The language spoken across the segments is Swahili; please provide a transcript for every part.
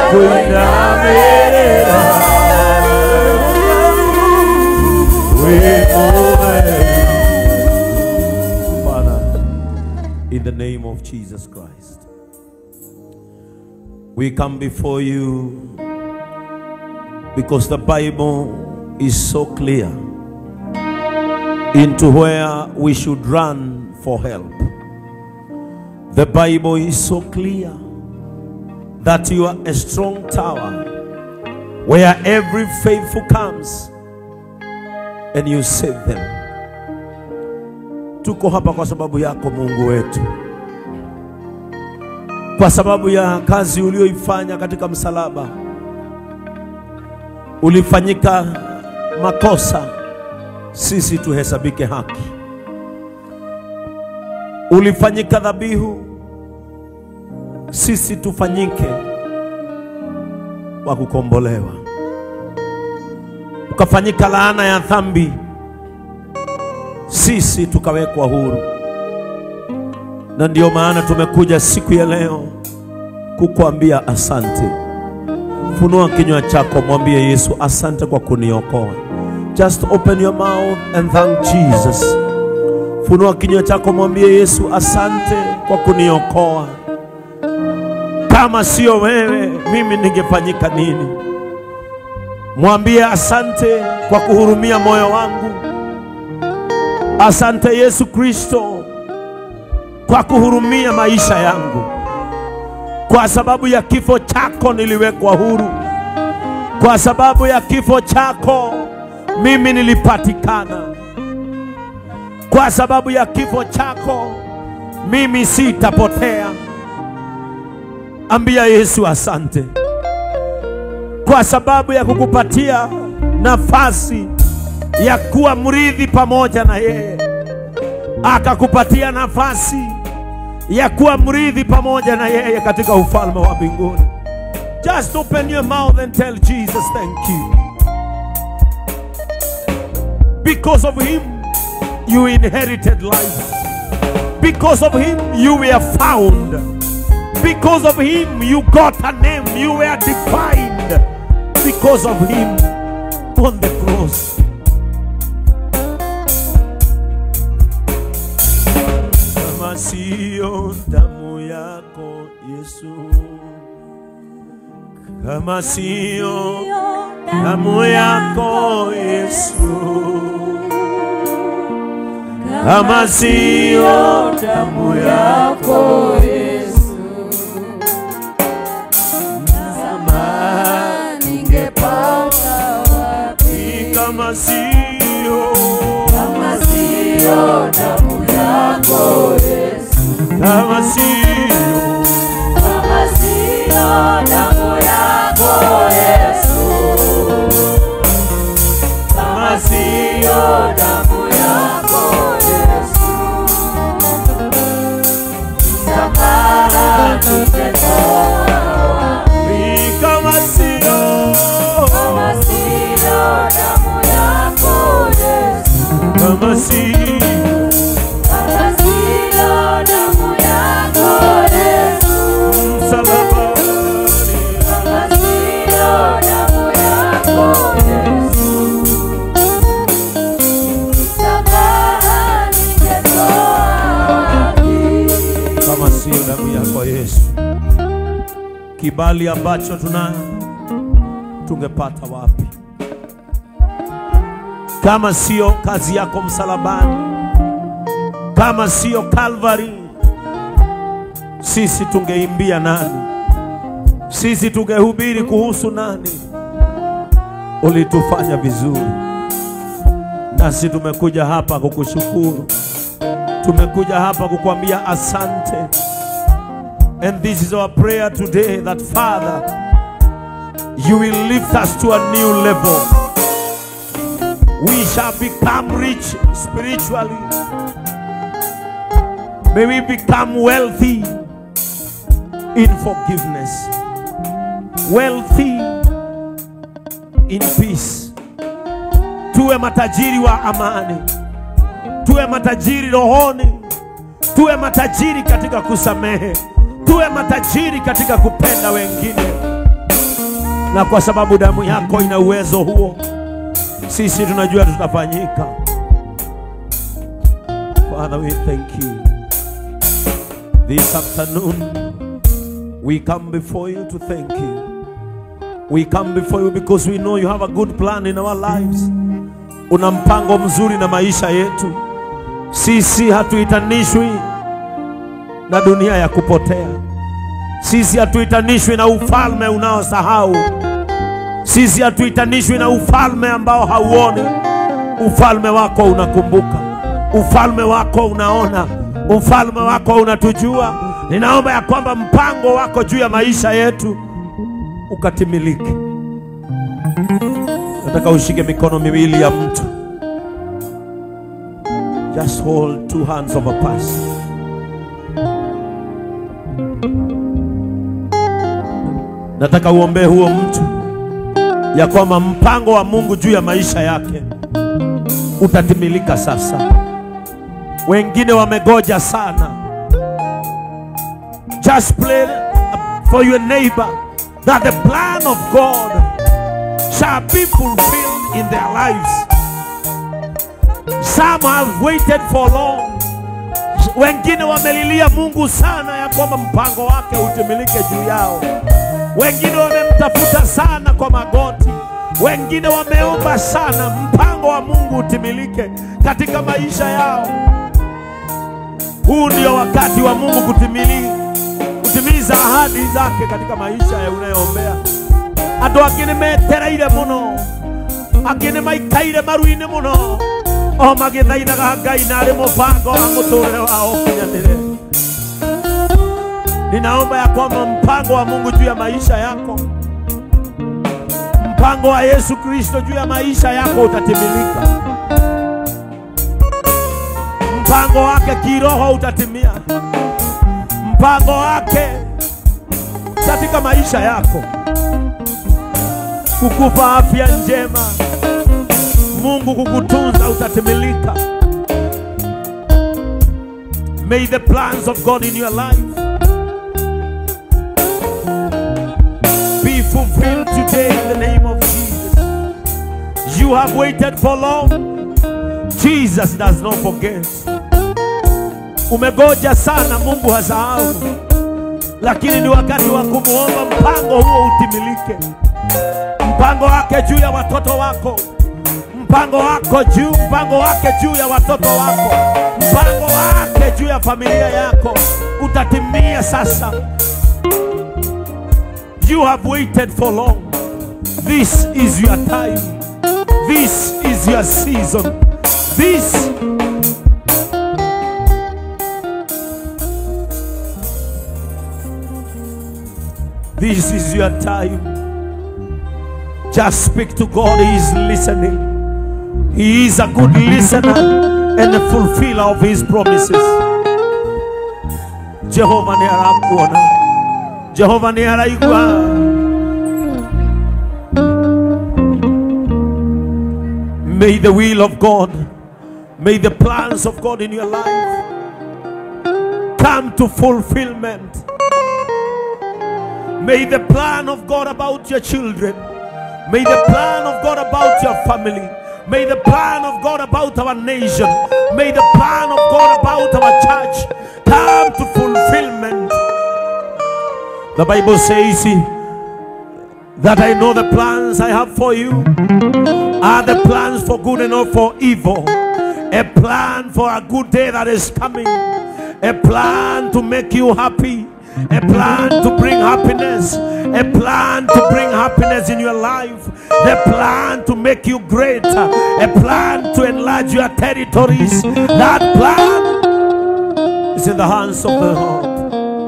kuinamirira Father, in the name of Jesus Christ, we come before you because the Bible is so clear into where we should run for help. The Bible is so clear that you are a strong tower where every faithful comes and you save them. Tuko hapa kwa sababu yako Mungu wetu, kwa sababu ya kazi ulioifanya katika msalaba. Ulifanyika makosa, sisi tuhesabike haki. Ulifanyika dhabihu, sisi tufanyike wa kukombolewa. Ukafanyika laana ya dhambi, sisi tukawekwa huru. Na ndio maana tumekuja siku ya leo kukuambia asante. Funua kinywa chako, mwambie Yesu, asante kwa kuniokoa. Just open your mouth and thank Jesus. Funua kinywa chako, mwambie Yesu, asante kwa kuniokoa. Kama sio wewe, mimi ningefanyika nini? Mwambie asante kwa kuhurumia moyo wangu. Asante Yesu Kristo kwa kuhurumia maisha yangu. Kwa sababu ya kifo chako niliwekwa huru. Kwa sababu ya kifo chako mimi nilipatikana. Kwa sababu ya kifo chako mimi sitapotea. Ambia Yesu asante kwa sababu ya kukupatia nafasi ya kuwa mrithi pamoja na yeye, akakupatia nafasi ya kuwa mrithi pamoja na yeye katika ufalme wa mbinguni. Just open your mouth and tell Jesus thank you. Because of him you inherited life. Because of him you were found. Because of him you got a name. You were defined because of him on the cross. Kama sio damu yako Yesu, kama sio damu yako Yesu, kama sio damu yako Ningepata wapi kama sio kama sio damu yako Yesu, kama sio kama sio damu yako Yesu, kama sio damu yako Yesu, msamaha ningetoa wapi kama sio kama sio damu yako Yesu, kama sio kama sio damu yako Yesu, msalabani kama sio damu yako Yesu, msamaha ningetoa wapi? kama sio damu yako Yesu, kibali ambacho tuna tungepata wapi? Kama sio kazi yako msalabani, kama sio Calvary, sisi tungeimbia nani? Sisi tungehubiri kuhusu nani? Ulitufanya vizuri, nasi tumekuja hapa kukushukuru tumekuja hapa kukwambia asante and this is our prayer today that father you will lift us to a new level we shall become rich spiritually may we become wealthy in forgiveness wealthy in peace tuwe matajiri wa amani tuwe matajiri rohoni, tuwe matajiri katika kusamehe, tuwe matajiri katika kupenda wengine. na kwa sababu damu yako ina uwezo huo, sisi tunajua tutafanyika. Father, we thank you. This afternoon, we come before you to thank you. We come before you because we know you have a good plan in our lives. Una mpango mzuri na maisha yetu. Sisi hatuitanishwi na dunia ya kupotea. Sisi hatuitanishwi na ufalme unaosahau. Sisi hatuitanishwi na ufalme ambao hauoni. Ufalme wako unakumbuka, ufalme wako unaona, ufalme wako unatujua. Ninaomba ya kwamba mpango wako juu ya maisha yetu ukatimilike. Nataka ushike mikono miwili ya mtu, just hold two hands of a person. Nataka uombee huo mtu ya kwamba mpango wa Mungu juu ya maisha yake utatimilika sasa. Wengine wamegoja sana. Just pray for your neighbor that the plan of God shall be fulfilled in their lives. Some have waited for long. Wengine wamelilia Mungu sana ya kwamba mpango wake utimilike juu yao. Wengine wamemtafuta sana kwa magoti. Wengine wameomba sana mpango wa Mungu utimilike katika maisha yao. Huu ndio wakati wa Mungu kutimili, kutimiza ahadi zake katika maisha ya unayoombea. Andũ angĩ nĩ metereire mũno, angĩ nĩ maikaire maru-inĩ mũno, o magĩthaithaga Ngai na arĩ mũbango wa mũtũũrĩre wao ũkinyanĩre. Ninaomba ya kwamba mpango wa Mungu juu ya maisha yako, mpango wa Yesu Kristo juu ya maisha yako utatimilika. Mpango wake kiroho utatimia, mpango wake katika maisha yako, kukupa afya njema, Mungu kukutunza utatimilika. May the plans of God in your life be fulfilled today in the name of Jesus. You have waited for long. Jesus does not forget. Umegoja sana, Mungu hasahau, lakini ni wakati wa kumwomba mpango huo utimilike. Mpango wake juu ya watoto wako, mpango wako juu, mpango wake juu ya watoto wako, mpango wake juu ya familia yako utatimia sasa. You have waited for long. This is your time. This is your season. This This is your time. Just speak to God. He is listening. He is a good listener and a fulfiller of his promises. Jehova ni arakuona. Jehova ni araigua. May the will of God, may the plans of God in your life come to fulfillment. May the plan of God about your children, may the plan of God about your family, may the plan of God about our nation, may the plan of God about our church come to fulfillment. The Bible says that I know the plans I have for you are the plans for good and not for evil. A plan for a good day that is coming. A plan to make you happy. A plan to bring happiness. A plan to bring happiness in your life. The plan to make you great. A plan to enlarge your territories. That plan is in the hands of the Lord.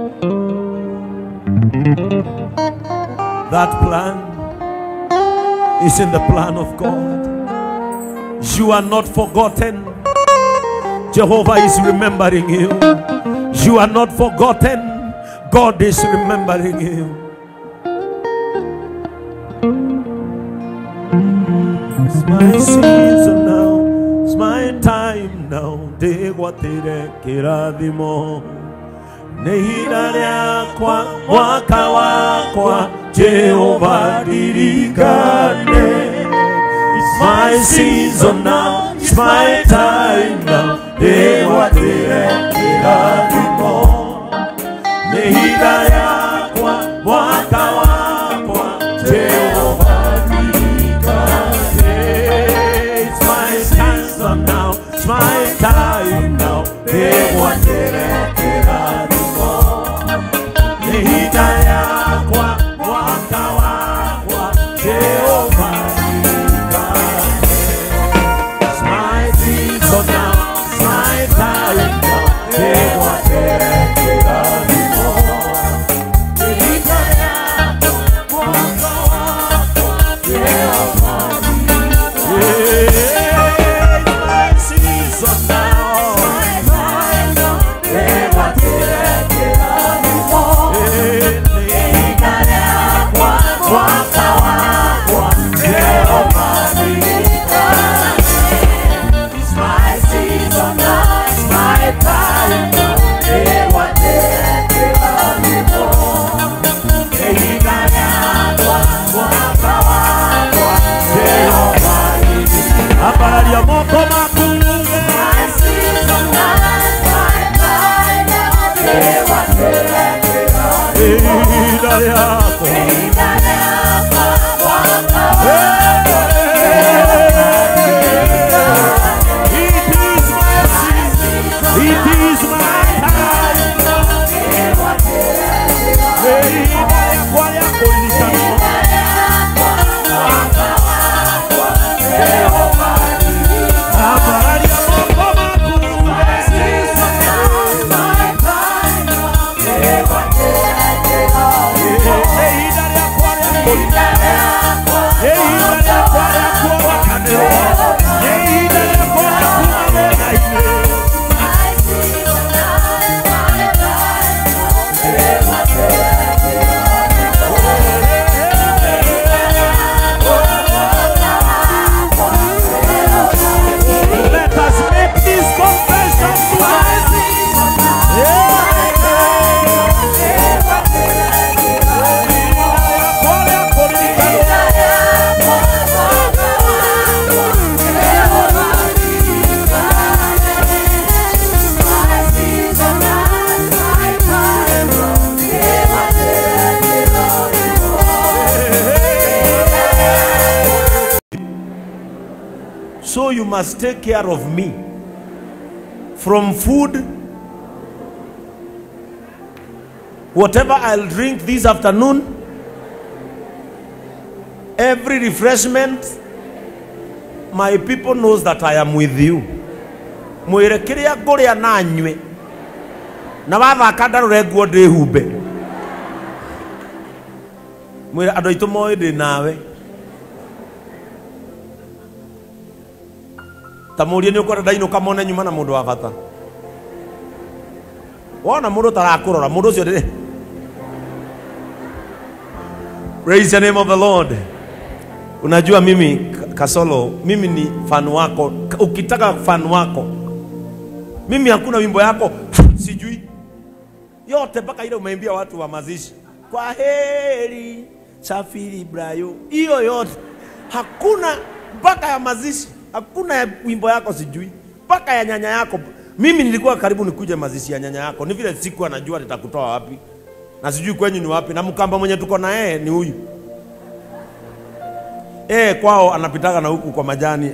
That plan is in the plan of God. You are not forgotten. Jehovah is remembering you. You are not forgotten. God is remembering you. It's my season now. It's my time now. Ndĩgwatĩre kĩrathimo nĩ ihinda rĩakwa mwaka wakwa Jehova dirikane. It's my season now, it's my time now. Dewa direkera vimo. Nehida yakwa, mwaka wakwa, Jehova dirikane. It's my season now, it's my time now. Dewa direkera vimo. Nehida yakwa, mwaka wakwa, Jehova dirikane. It's my season now, it's my time now. Dewa direkera vimo. Nehida yakwa, mwaka wakwa, Jehova dirikane. It's my season now. Dewa direkera vimo. Nehida yakwa, mwaka wakwa, Jehova It's my season now, it's my time now. Dewa direkera vimo. Nehida yakwa, mwaka wakwa, Jehova Habari ya moko makunge Nehida yako It is my season. It is my time. Nehida yakwa yako ilikanwa. Habari ya moko makunge Nehida yakwa yako ilikanwa. Nehida yakwa yako wakaneo. Nehida yakwa yako wabenaine. Let us make this confession tonight. So you must take care of me from food, whatever I'll drink this afternoon, every refreshment, my people knows that I am with you. mwire kiria nguria na nyue na wathaka ndarore nguo ndĩhumbe mwire andũ aitũ moĩ ndĩ nawe ta mũrie nĩ ũkwenda ndainũka mone nyuma na mũndũ wa bata wona mũndũ tarakũrora mũndũ ũcio ndĩ praise the name of the lord unajua mimi Ka- kasolo mimi ni fan wako Ka- ukitaka fan wako mimi hakuna wimbo yako sijui yote mpaka ile umeimbia watu wa mazishi kwa heri safiri brayo hiyo yote hakuna mpaka ya mazishi hakuna ya wimbo yako sijui mpaka ya nyanya yako mimi nilikuwa karibu nikuje mazishi ya nyanya yako ni vile siku anajua nitakutoa wapi na sijui kwenyu ni wapi na mkamba mwenye tuko na yeye ni huyu eh kwao anapitaga na huku kwa majani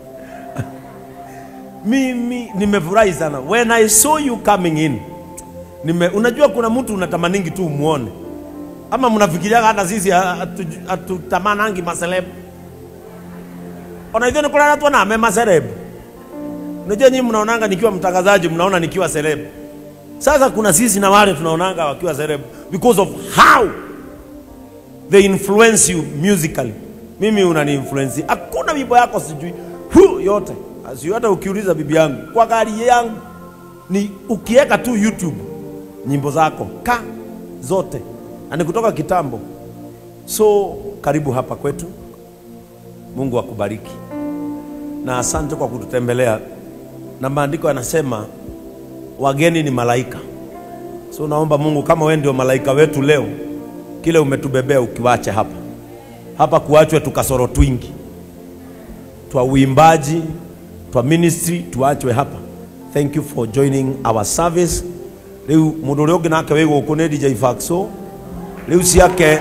mimi nimefurahi sana when i saw you coming in nime, unajua kuna mtu unatamaningi tu umuone ama mnafikiriaga hata sisi hatu- hatutamanangi maselebu onaithio nikulana tuoname maselebu unajua nyinyi mnaonanga nikiwa mtangazaji mnaona nikiwa selebu sasa kuna sisi na wale tunaonanga wakiwa selebu because of how they influence you musically mimi unani influence hakuna wimbo yako sijui hu yote Asi hata ukiuliza bibi yangu kwa gari yangu ni ukiweka tu youtube nyimbo zako ka zote na ni kutoka kitambo so karibu hapa kwetu mungu akubariki na asante kwa kututembelea na maandiko yanasema wageni ni malaika so naomba mungu kama wewe ndio malaika wetu leo kile umetubebea ukiwache hapa hapa, kuachwe tukasoro twingi twa uimbaji twa ministry tuachwe hapa. Thank you for joining our service. Riu mundu uria ungi nake wi guku ni DJ Faxo. Riu ciake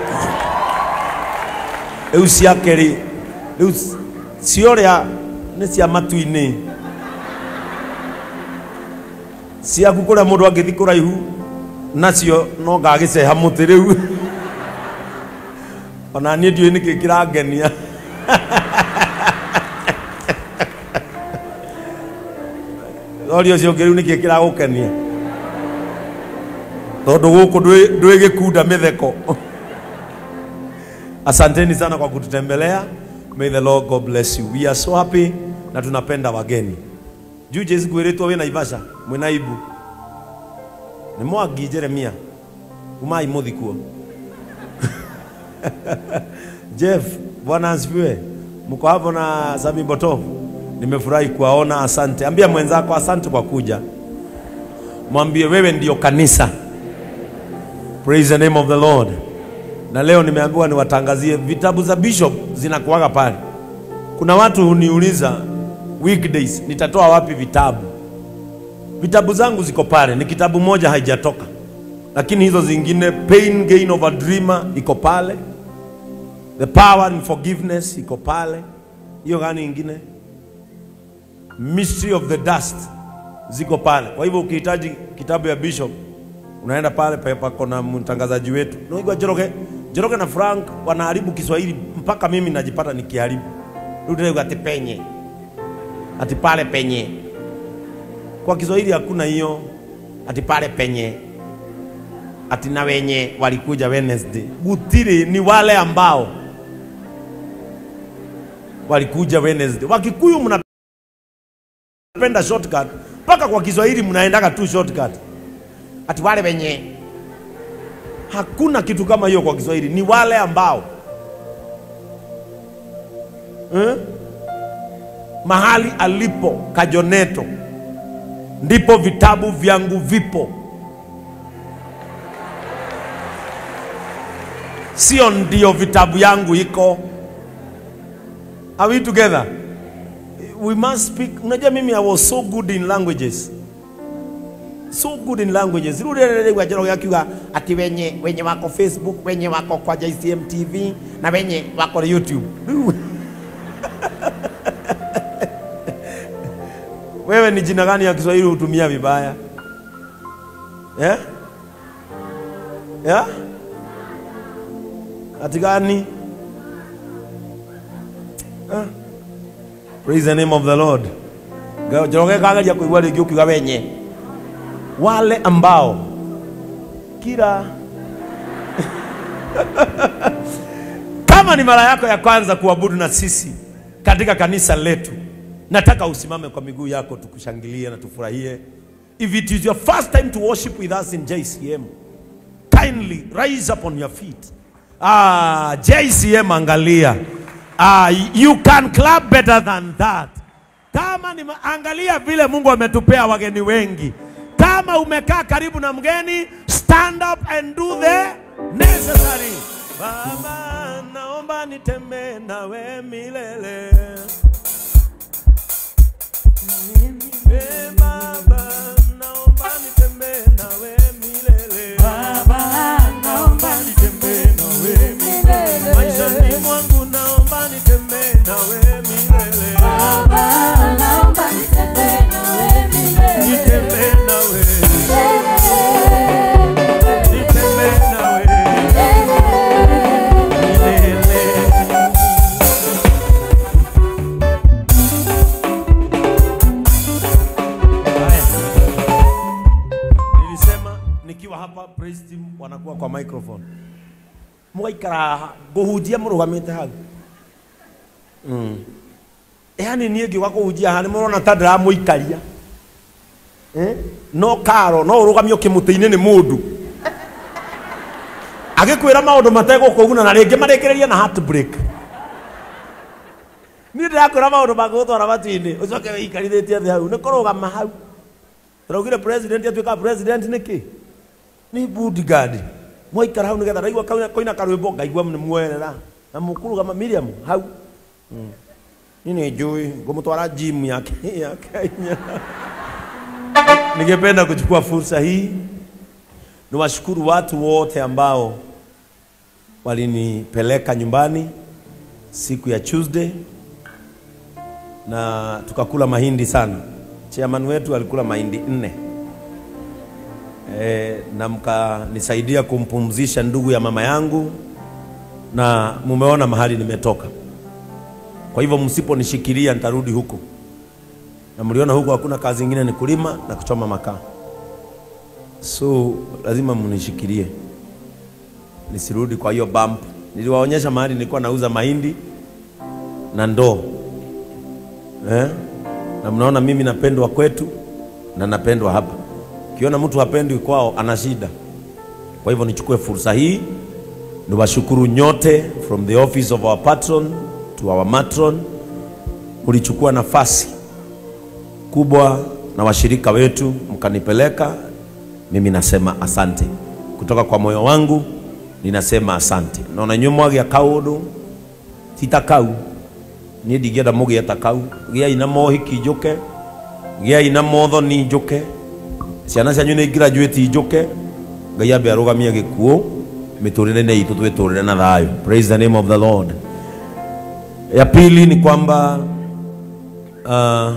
riu ciake ri riu cioria ni cia matu-ini ciaku kuria mundu angithi kuraihu nacio no ngagiceha muti riu ona niĩ ndiũĩ nĩkĩ kĩrangenia rori ũcio ũngĩ rĩu nĩkĩ kĩragũkenia tondũ gũkũ ndwĩ- ndwĩ gĩkunda mĩtheko asanteni sana kwa kututembelea may the lord god bless you we are so happy na tunapenda wageni juu jesi kwĩrĩtwo wĩ naivasha mwĩ naibu nĩ mwangi jeremia umai mũthi kuo Jeff, Bwana asifiwe. Mko hapo na Sami Botov. Nimefurahi kuwaona, asante. Ambia mwenzako asante kwa kuja. Mwambie wewe ndio kanisa. Praise the name of the Lord. Na leo nimeambiwa niwatangazie vitabu za bishop zinakuwaga pale. Kuna watu huniuliza weekdays nitatoa wapi vitabu? Vitabu zangu ziko pale, ni kitabu moja haijatoka, lakini hizo zingine, Pain Gain of a Dreamer iko pale, The Power in Forgiveness iko pale. Hiyo gani ingine? Mystery of the Dust ziko pale. Kwa hivyo ukihitaji kitabu ya Bishop unaenda pale pa- pako na mtangazaji wetu naigwa Njoroge. Njoroge na Frank wanaharibu Kiswahili mpaka mimi najipata nikiharibu. Rudi ati penye, ati pale penye. Kwa Kiswahili hakuna hiyo, ati pale penye, ati na wenye walikuja Wednesday. Gutiri ni wale ambao walikuja Wednesday. Wakikuyu mnapenda shortcut, mpaka kwa Kiswahili mnaendaga tu shortcut, ati wale wenye. Hakuna kitu kama hiyo kwa Kiswahili, ni wale ambao eh? mahali alipo Kajoneto ndipo vitabu vyangu vipo, sio ndio vitabu yangu iko. Are we together? We must speak. Unajua mimi I was so good in languages. So good in languages. Rudi kwa jero yakiuga ati wenye wenye wako Facebook, wenye wako kwa JCM TV na wenye wako YouTube. Wewe ni jina gani ya Kiswahili hutumia vibaya? Yeah? Yeah? Ati gani? Ah. Praise the name of the Lord. Joroge kagaja kuigua rĩngĩ ũkiuga wenye wale ambao kila kama ni mara yako ya kwanza kuabudu na sisi katika kanisa letu, nataka usimame kwa miguu yako tukushangilie na tufurahie. If it is your first time to worship with us in JCM, kindly rise up on your feet. Ah, JCM angalia. Ah, you can clap better than that. Kama ni ma- angalia vile Mungu ametupea wageni wengi. Kama umekaa karibu na mgeni, stand up and do the necessary. Baba, naomba nitembee nawe milele. Eh, Baba, naomba nitembee nawe milele. Maishani mwangu naomba nitembee nawe milele. Nitembee nawe, nitembee nawe milele. Haya. Nilisema nikiwa hapa praise team wanakuwa kwa microphone. Mugaikara nguhunjia murugamite hau. Mm. Yani niĩ ngiuga kũhunjia haha nĩ mũrona ta ndĩramũikaria Eh? no karo no ũrũgamio kĩmũtĩ-inĩ nĩ mũndũ agĩkwĩra maũndũ mategũkũguna na rĩngĩ marĩkĩrĩrie na heartbreak niĩ ndĩrakwĩra maũndũ mangĩgũtwara matu-inĩ ũcoke wĩikarithĩtie thĩ hau nĩ kũrũgama hau tũraugire president atuĩkaga president nĩkĩ nĩ bodyguard mwaikara hau nigetha ndaigua kaina- koina karwimbo ngaigua nĩ mwerera na mũkuru kama Miriam hau Mm. ni nĩ njũĩ ngũmũtwara gym ya Ke- ya Kenya ningependa kuchukua fursa hii niwashukuru watu wote ambao walinipeleka nyumbani siku ya Tuesday na tukakula mahindi sana. Chairman wetu alikula mahindi nne e, na mkanisaidia kumpumzisha ndugu ya mama yangu, na mumeona mahali nimetoka. Kwa hivyo msiponishikilia nitarudi huko, na mliona huko hakuna kazi ingine, ni kulima na kuchoma makaa, so lazima mnishikilie nisirudi kwa hiyo bump. Niliwaonyesha mahali nilikuwa nauza mahindi na ndoo eh? na mnaona mimi napendwa kwetu na napendwa hapa. Kiona mtu hapendwi kwao ana shida. Kwa hivyo nichukue fursa hii niwashukuru nyote from the office of our patron to our matron, mlichukua nafasi kubwa na washirika wetu mkanipeleka. Mimi nasema asante kutoka kwa moyo wangu, ninasema asante. Naona nyuma gya kaundu titakau niä ndingä enda må gä eta kau gä ai na mohiki njå ke gä ai na mothoni njå ke ciana cianyu nä graduate njå ke ngai ambe arå gamie gä kuå mä tå rä re-inä itå twä tå rä re na thayå praise the name of the lord ya pili ni kwamba uh,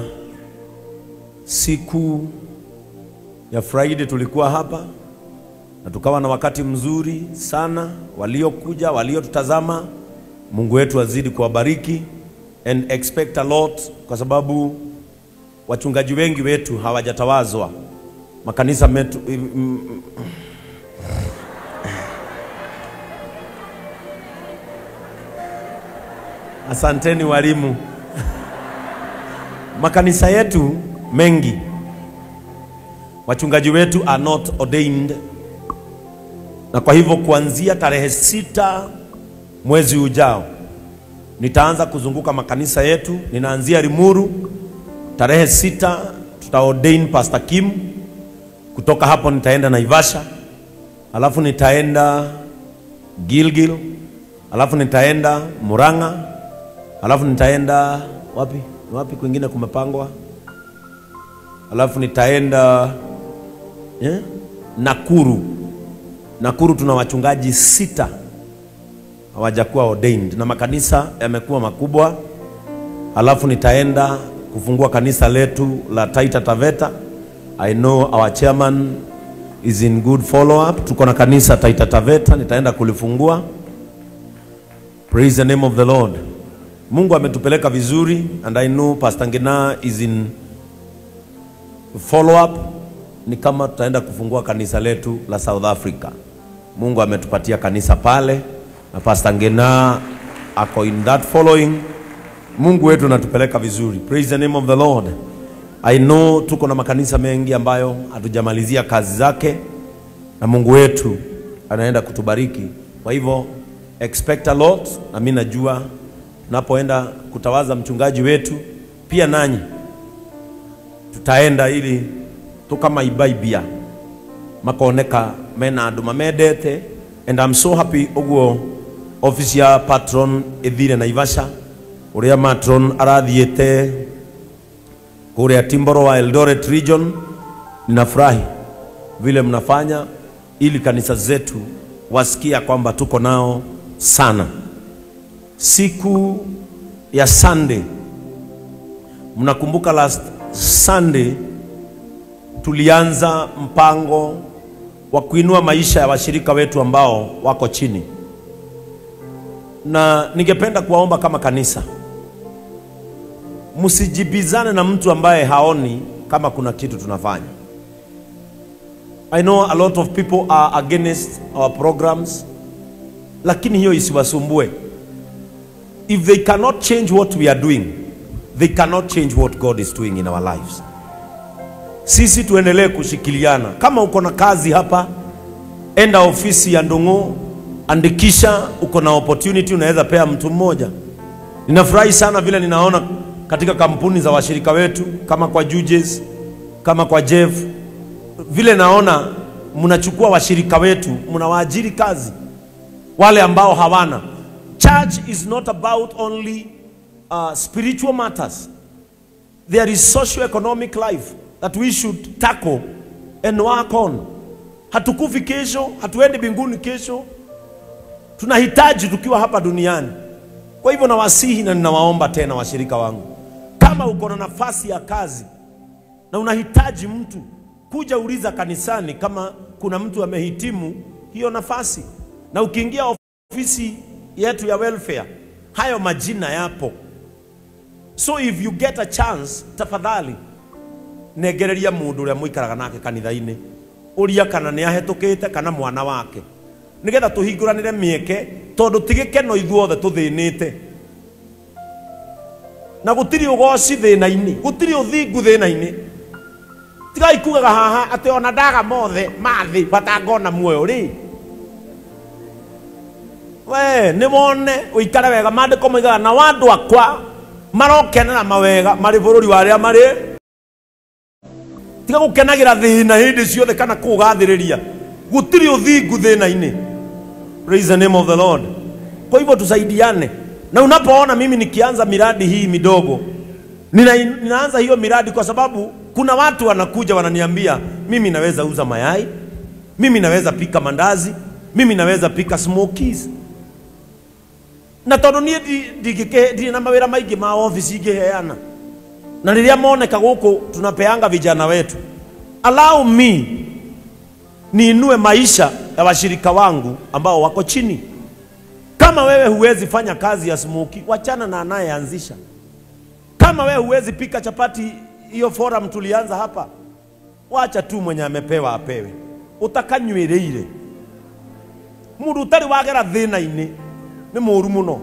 siku ya friday tulikuwa hapa na tukawa na wakati mzuri sana waliokuja waliotutazama mungu wetu azidi kuwabariki and expect a lot kwa sababu wachungaji wengi wetu hawajatawazwa makanisa metu, mm, asanteni walimu makanisa yetu mengi wachungaji wetu are not ordained na kwa hivyo kuanzia tarehe sita mwezi ujao nitaanza kuzunguka makanisa yetu. Ninaanzia Limuru tarehe sita, tuta ordain Pastor Kim. Kutoka hapo nitaenda Naivasha, alafu nitaenda Gilgil, alafu nitaenda Murang'a, alafu nitaenda wapi wapi kwingine kumepangwa, alafu nitaenda eh, Nakuru. Nakuru tuna wachungaji sita hawajakuwa ordained na makanisa yamekuwa makubwa. Alafu nitaenda kufungua kanisa letu la Taita Taveta. I know our chairman is in good follow up. Tuko na kanisa Taita Taveta, nitaenda kulifungua. Praise the name of the Lord. Mungu ametupeleka vizuri and I know Pastor Ngina is in follow up. Ni kama tutaenda kufungua kanisa letu la South Africa. Mungu ametupatia kanisa pale na Pastor Ngina ako in that following. Mungu wetu anatupeleka vizuri. Praise the name of the Lord. I know tuko na makanisa mengi ambayo hatujamalizia kazi zake na Mungu wetu anaenda kutubariki. Kwa hivyo expect a lot, na mimi najua tunapoenda kutawaza mchungaji wetu pia nanyi tutaenda ili tukamaibaimbia makoneka mena andu mamendete and I'm so happy uguo office ya patron ithire Naivasha uria matron arathiete kuria Timboro wa Eldoret region. Ninafurahi vile mnafanya ili kanisa zetu wasikia kwamba tuko nao sana. Siku ya Sunday, mnakumbuka last Sunday tulianza mpango wa kuinua maisha ya washirika wetu ambao wako chini, na ningependa kuwaomba kama kanisa, msijibizane na mtu ambaye haoni kama kuna kitu tunafanya. I know a lot of people are against our programs, lakini hiyo isiwasumbue. If they cannot change what we are doing, they cannot change what God is doing in our lives. Sisi tuendelee kushikiliana. Kama uko na kazi hapa, enda ofisi ya Ndung'u, andikisha. Uko na opportunity, unaweza pea mtu mmoja. Ninafurahi sana vile ninaona katika kampuni za washirika wetu kama kwa Jujes, kama kwa Jeff, vile naona mnachukua washirika wetu mnawaajiri kazi wale ambao hawana church is not about only uh, spiritual matters there is socio-economic life that we should tackle and work on hatukufi kesho hatuendi mbinguni kesho tunahitaji tukiwa hapa duniani kwa hivyo nawasihi na ninawaomba tena washirika wangu kama uko na nafasi ya kazi na unahitaji mtu kuja uliza kanisani kama kuna mtu amehitimu hiyo nafasi na ukiingia ofisi yetu ya welfare hayo majina yapo so if you get a chance tafadhali negereria mundu uria muikaraga nake kanitha-ini uria kana nĩ ahĩtũkĩte kana mwana wake nĩgetha tũhingũranĩre mĩeke tondũ ti gĩkeno ithuothe tũthĩnĩte na gũtirĩ ũgoci thĩna-inĩ gũtirĩ ũthingu thĩna-inĩ tigai kugaga haha atĩ ona ndaga mothe mathĩ batangona muoyo rĩ we nĩ wone ũikare wega maandĩko maigaga na wandũ akwa marokenera mawega marĩ bũrũri wa arĩa marĩ tiga gũkenagĩra thĩna hĩndĩ ciothe kana kũgathĩrĩria gũtirĩ ũthingu thĩna-inĩ praise the name of the lord kwa hivyo tusaidiane na unapoona mimi nikianza miradi hii midogo nina, ninaanza hiyo miradi kwa sababu kuna watu wanakuja wananiambia mimi naweza uza mayai mimi naweza pika mandazi mimi naweza pika smokies na tondå niä ndirä na mawä ra maingä ma ofici ingä heana na rä rä a moneka gå kå tunapeanga vijana wetu allow me niinue maisha ya washirika wangu ambao wako chini kama wewe huwezi fanya kazi ya smoki wachana na anayeanzisha kama wewe huwezi pika chapati hiyo forum tulianza hapa wacha tu mwenye amepewa apewe utakanywireire mundu utari wagera thina-ini ni mũru mũno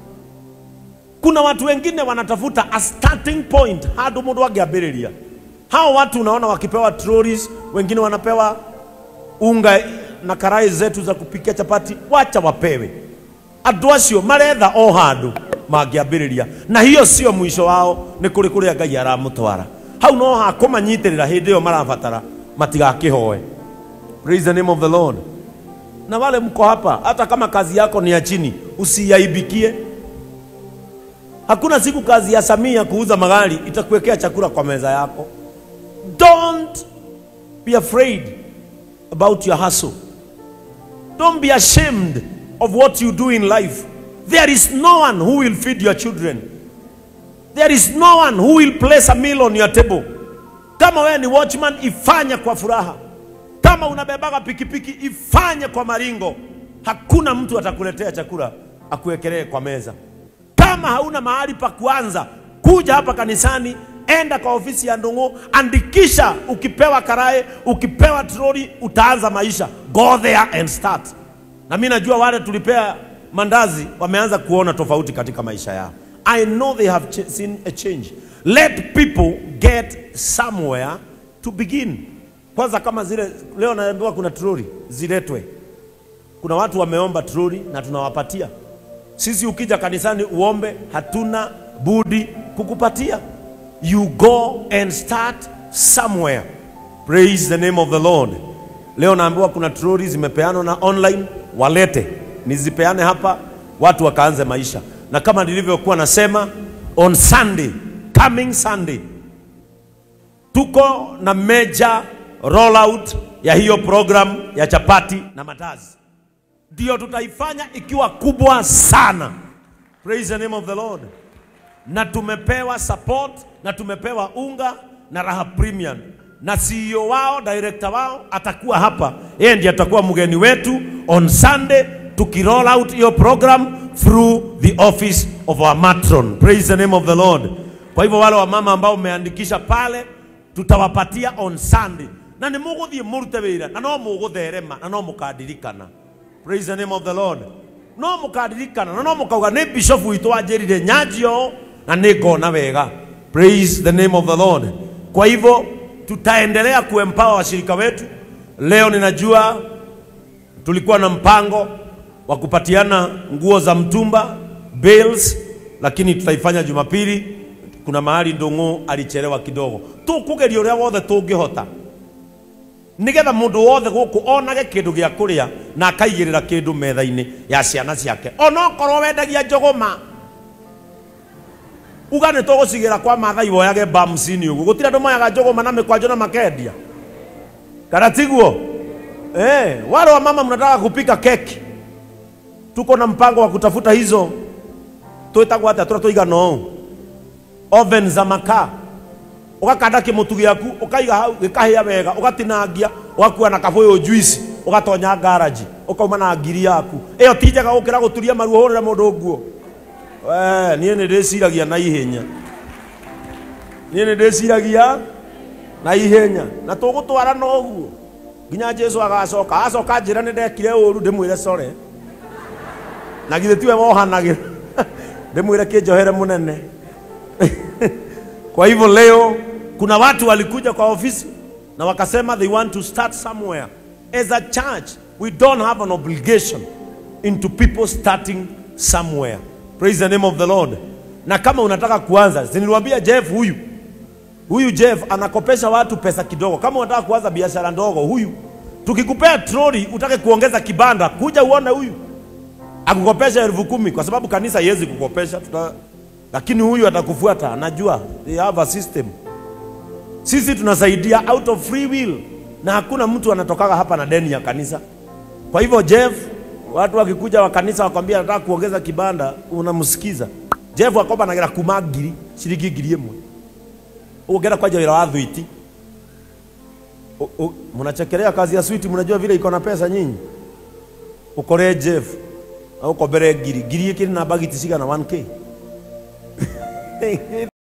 kuna watu wengine wanatafuta a starting point handũ mũndũ angĩambĩrĩria hao watu unaona wakipewa trolleys wengine wanapewa unga na karai zetu za kupikia chapati wacha wapewe andũ acio maretha o handũ mangĩambĩrĩria na hiyo sio mwisho wao nĩ kũrĩ kũrĩa ngai aramũtwara hau no hakũmanyitĩrĩra hĩndĩ ĩyo marabatara matigakĩhoe praise the name of the lord na wale mko hapa hata kama kazi yako ni ya chini usiyaibikie hakuna siku kazi ya samia kuuza magari itakuwekea chakula kwa meza yako don't be afraid about your hustle don't be ashamed of what you do in life there is no one who will feed your children there is no one who will place a meal on your table kama wewe ni watchman ifanye kwa furaha kama unabebaga pikipiki ifanye kwa maringo hakuna mtu atakuletea chakula akuwekelee kwa meza kama hauna mahali pa kuanza kuja hapa kanisani enda kwa ofisi ya ndungu andikisha ukipewa karae ukipewa troli utaanza maisha go there and start na mi najua wale tulipea mandazi wameanza kuona tofauti katika maisha yao i know they have ch seen a change let people get somewhere to begin kwanza kama zile leo naambiwa kuna troli ziletwe kuna watu wameomba troli na tunawapatia sisi ukija kanisani uombe hatuna budi kukupatia you go and start somewhere praise the name of the lord leo naambiwa kuna troli zimepeanwa na online walete nizipeane hapa watu wakaanze maisha na kama nilivyokuwa nasema on sunday coming sunday tuko na major rollout ya hiyo program ya chapati na matazi ndio tutaifanya ikiwa kubwa sana praise the name of the lord na tumepewa support na tumepewa unga na raha premium na CEO wao director wao atakuwa hapa yeye ndiye atakuwa mgeni wetu on sunday tukiroll out hiyo program through the office of our matron praise the name of the lord kwa hivyo wale wamama ambao umeandikisha pale tutawapatia on sunday na nä må gå thiä må rute wä ra na no må gå therema na no må kandirikana praise the name of the lord no må kandirikana na no må kauga nä bishop witå wanjä rire nyanjio na nä ngona wega praise the name of the lord kwa hivyo tutaendelea kuempower washirika wetu leo ninajua tulikuwa na mpango wa kupatiana nguo za mtumba bales lakini tutaifanya jumapili kuna mahali ndungu alichelewa kidogo tukugeria uria wothe tungihota nigetha mundu wothe guku onage kindu gia kuria na akaigirira kindu metha-ini ya ciana ciake ona okorwo wendagia njuguma uga nä tå gå cigä ra kwa mathai woyage bamcini å guo gå tirä andå moyaga njå ma na mä kwanjå na makendia kana tiguo eh, wale wa mama mnataka kupika keki tuko na mpango wa kutafuta hizo twitagwo atä tå tåigana å oven za makaa ũgakanda kĩmũtu gĩaku ũkaiga hau gĩkahĩa wega ũgatinangia ũgakua na kabũyũ juice ũgatonya ngaraji ũkauma na ngiri yaku ĩyo ti njega gũkĩra gũturia maruo hũrĩre mũndũ nguo We, niĩ nĩ ndĩciragia na ihenya niĩ nĩ ndĩciragia na ihenya na tũgũtwara na ũguo nginya jesu agacoka acoka njĩra nĩ ndekire ũru ndĩmwĩre core na githĩ tiwe wohanagĩra ndĩmwĩre kĩnjohere mũnene kwa hivyo leo kuna watu walikuja kwa ofisi na wakasema they want to start somewhere as a church we don't have an obligation into people starting somewhere praise the name of the lord na kama unataka kuanza siniliwambia jeff huyu huyu jeff anakopesha watu pesa kidogo kama unataka kuanza biashara ndogo huyu tukikupea troli utake kuongeza kibanda kuja uone huyu akukopesha elfu kumi kwa sababu kanisa haiwezi kukopesha tuta... lakini huyu atakufuata anajua they have a system sisi tunasaidia out of free will na hakuna mtu anatokaga hapa na deni ya kanisa kwa hivyo jeff watu wakikuja wa kanisa wakwambia nataka kuongeza kibanda unamsikiza jeff akoba nagira kuma ngiri ciringi ngiri ĩmwe ũngĩra kwanja wĩra wa thwiti mnachekelea kazi ya switi mnajua vile iko na pesa nyinyi ukore jeff au kombere ngiri ngiri ikiri na bagiti cigana 1k